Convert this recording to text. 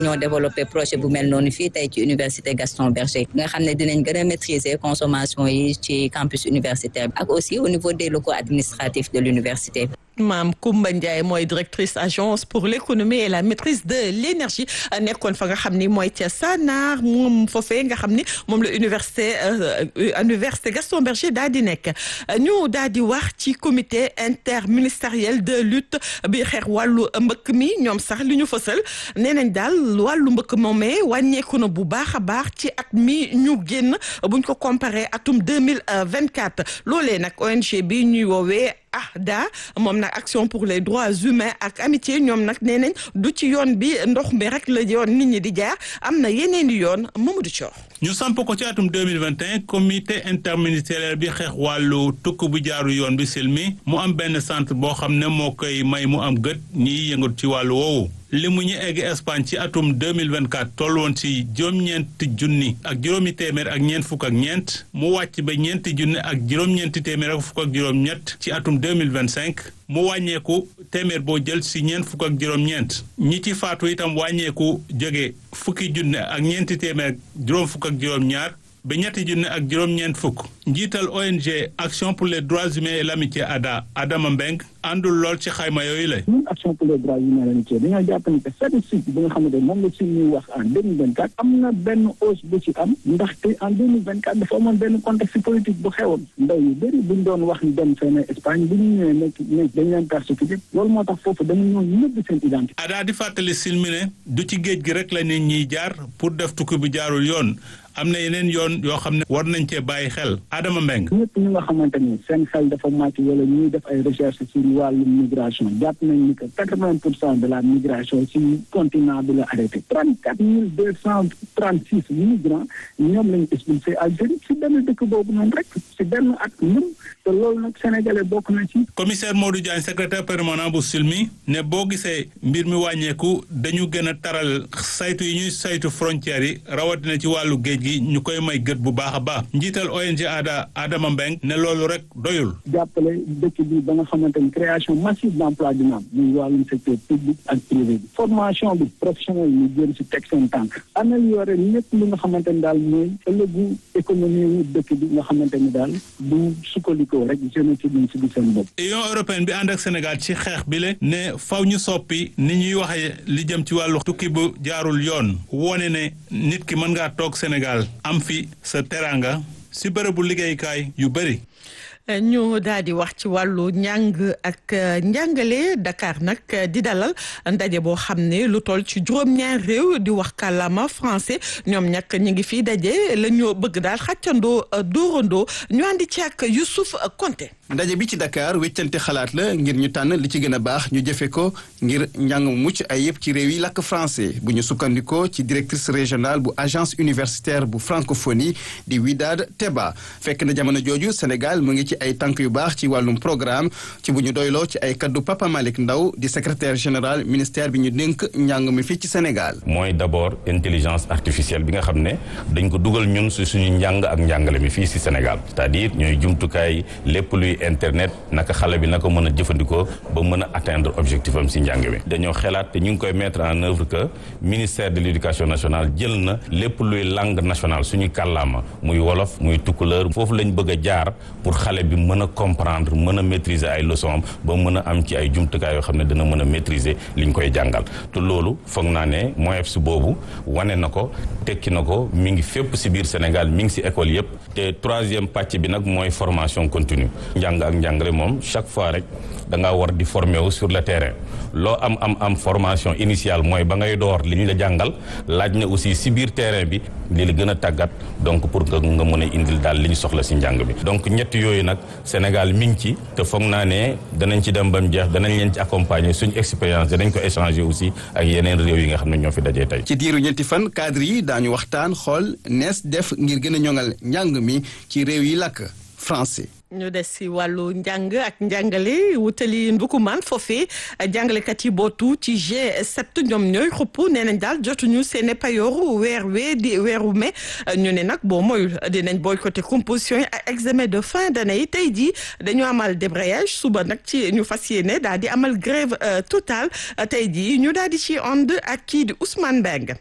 ñoo développé projet bu mel noonu fii tey ci université Gaston Berger nga xam ne dinañ gën a maîtriser consommation yi ci campus universitaire ak aussi au niveau des locaux administratifs de l'université Maam Koumba Ndiaye mooy directrice agence pour l'économie et la maîtrise de l'énergie nekkoon fa nga xam ni mooy ca Sanar moom foofee nga xam ni moom la université université Gaston Berger daal di nekk ñu daal di wax ci comité interministériel de lutte bi xeex wàllu mbëkk mi ñoom sax li ñu fësal nee nañ daal wàllu mbëkk moomee wàññeeku na bu baax a baax ci at mi ñu génn buñ ko comparé atum deux mille vingt quatre loolee nag ONG bi ñuy woowee AHDA moom nag action pour les droits humains ak amitié ñoom nag nee nañ du ci yoon bi ndox mi rek la yoon nit ñi di jaar am na yeneen i yoon Mamadou Thior. ñu samp ko ci atum 2021 comité interministériel bi xeex wàllu tukk bu jaaru yoon bi silmi mu am benn centre boo xam ne moo koy may mu am gët ñiy yëngatu ci wàllu woowu li mu ñu egg Espagne ci atum 2024 toll woon ci juróom-ñeenti junni ak juróomi téeméer ak ñeent fukk ak ñeent mu wàcc ba ñeenti junni ak juróom-ñeenti téeméer ak fukk ak juróom-ñett ci atum 2025 mu wàññeeku téeméer boo jël si ñeent fukk ak juróom-ñeent ñi ci faatu itam wàññeeku jóge fukki junne ak ñeenti téeméer ak juróom fukk ak juróom-ñaar ba ñetti junne ak juróom-ñeent fukk njiital ONG Action pour les droits humains et l'amitié ADHA Adama Mbeng àndul lool ci xayma yooyu la. ñun Action pour les droits humains et l'amitié dañoo jàpp ni que statistique bi nga xamante ne moom la si ñuy wax en deux mille vingt quatre am na benn hausse bu ci am ndaxte en deux mille vingt quatre dafa amoon benn contexte politique bu xewoon ndaw yu bëri buñ doon wax ni dem fenn Espagne bu ñu ñëwee nekk nekk dañ leen persécuté loolu moo tax foofu dañu ñëw nëbb seen identité. ADHA di fàttali silmine du ci géej gi rek la nit ñiy jaar pour def tukki bu jaarul yoon. am na yeneen yoon yoo xam ne war nañ cee bàyyi xel Adama Mbeng ñëpp ñu nga xamante ni seen xel dafa màcc wala ñuy def ay recherche ci wàllu migration jàpp nañ ni que quatre-vingt pour cent de la migration ci continent bi la arrêté trente-quatre mille deux cent trente-six migrants ñoom lañ expulsé Algérie ci benn dëkk boobu noonu rek ci benn at ñun te loolu nag sénégalais bokk na ci commissaire Modou Diagne secrétaire permanent bu SILMI ne boo gisee mbir mi wàññeeku dañu gën a taral saytu yi ñuy saytu frontières yi rawatina ci wàllu géej gi ñu koy may gët bu baax a baax njiital ONG ADHA Adama Mbeng ne loolu rek doyul jàppale dëkk bi ba nga xamante ni création massive d'emploi dina am muy wàllum secteur public ak privé bi formation bi professionnel yi ñu jëm si teg seen tànk améliorer ñëpp li nga xamante ni daal mooy ëllëgu économie wu dëkk bi nga xamante ni daal du sukkandikoo rek jeune ci duñ si gis seen bopp Union européenne bi ànd ak Sénégal ci xeex bi le ne faw ñu soppi ni ñuy waxee li jëm ci wàllu tukki bu jaarul yoon wone ne nit ki mën ngaa toog Sénégal am fi sa teranga si bërëbu liggéeykaay yu bëri ñu daal di wax ci wàllu njàng ak njàngale Dakar nag di dalal ndaje boo xam ne lu toll ci juróom-ñaar réew di wax kàllaama français ñoom ñàkk ñu ngi fii daje la ñu bëgg daal xàccandoo dóorandoo ñu àndi ci ak Youssouf Konté ndaje bi ci Dakar weccante xalaat la ngir ñu tànn li ci gën a baax ñu jëfe ko ngir njàng mu mucc ay yëpp ci réew yi làkk français bu ñu sukkandikoo ci directrice régionale bu agence universitaire bu francophonie di Widad Teba fekk na jamono jooju Sénégal mu ngi ci ay tànk yu baax ci wàllum programme ci bu ñu doyloo ci ay kaddu Papa Malick Ndaw di secrétaire général ministère bi ñu dénk njàng mi fii ci Sénégal. mooy d'abord intelligence artificielle bi nga xam ne dañ ko dugal ñun si suñu njàng ak njàngale mi fii si Sénégal c'est-à-dire ñooy jumtukaay lépp luy internet naka xale bi naka mën a jëfandikoo ba mën a atteindre objectif am si njàng mi dañoo xelaat te ñu ngi koy mettre en œuvre que ministère de l'éducation nationale jël na lépp luy langue nationale suñu kàllaama muy wolof muy tukkuleur foofu lañ bëgg a jaar pour xale bi mën a comprendre mën a maîtriser ay leçons am ba mën a am ci ay jumtukaay yoo xam ne dana mën a maîtriser li ñu koy jàngal te loolu foog naa ne MOEPS boobu wane na ko tekki na ko mi ngi fépp si biir Sénégal mi ngi si école yëpp te troisième pàcc bi nag mooy formation continue njàng ak njàngale moom chaque fois rek da ngaa war di former wu sur le terrain loo am am am formation initiale mooy ba ngay door li ñu la jàngal laaj na aussi si biir terrain bi li la gën a tàggat donc pour que nga mën a indil daal li ñu soxla si njàng bi donc ñett yooyu nag Sénégal mi ngi ci te foog naa ne danañ ci dem ba mu jeex danañ leen ci accompagner suñu expérience danañ ko échanger aussi ak yeneen réew yi nga xam ne ñoo fi dajee tey. ci diiru ñetti fan cadre yi daañu waxtaan xool nees def ngir gën a ñoŋal njàng mi ci réew yi làkk français. ñu des si wàllu njàng ak njàngale wutali ndukumaan foofee jàngalekat yi bootu ci G7 ñoom ñooy xupp nee nañ daal jotuñu seen payooru weer wee di weeru mai ñu ne nag boo moyul dinañ boycotté composition yi ak examen de fin d'année yi tey jii dañu amal débrayage suba nag ci ñu fas yéene daal di amal grève totale tey jii ñu daal di ci ànd ak kii di Ousmane Mbengue